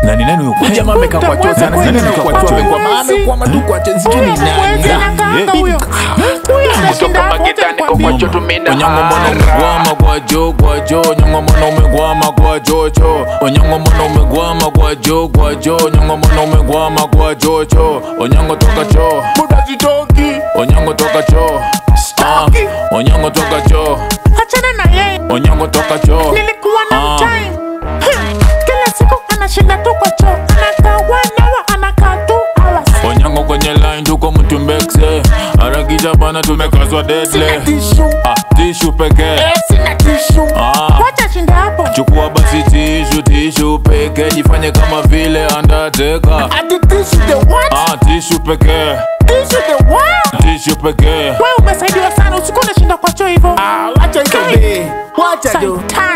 nani nani huyu kwa Huyu jamaa amekaa kwa choo sana, Nani sijui amekaa kwa kwa choo, choo? amekwama, amekwama tu kwa choo, sijui ni nani. Onyango mbona umegwama kwa jo kwa jo Onyango mbona umegwama kwa jo cho Onyango mbona umegwama kwa jo kwa jo Onyango mbona umegwama kwa jo cho Onyango toka cho Muda sitoki. Onyango toka cho Ah, Onyango toka cho achana na yeye Onyango toka cho nilikuwa na Ah. mtime Hmm, kila siku anashinda tu kwa choo anakaa one hour anakaa two hours Onyango kwenye line tuko mtumbekse Harakisha bana tumekazwa deadly Tissue. Ah, tishu pekee Eh, sina tissue. Ah, wacha shinda hapo chukua basi tishu tishu pekee Jifanye kama vile Undertaker Ati tissue the what? Ah, tishu pekee Tissue the what? tishu pekee wewe umesaidiwa sana usiku unashinda kwa choo hivyo Ah, wacha hizo be. Wacha jo. Saitani.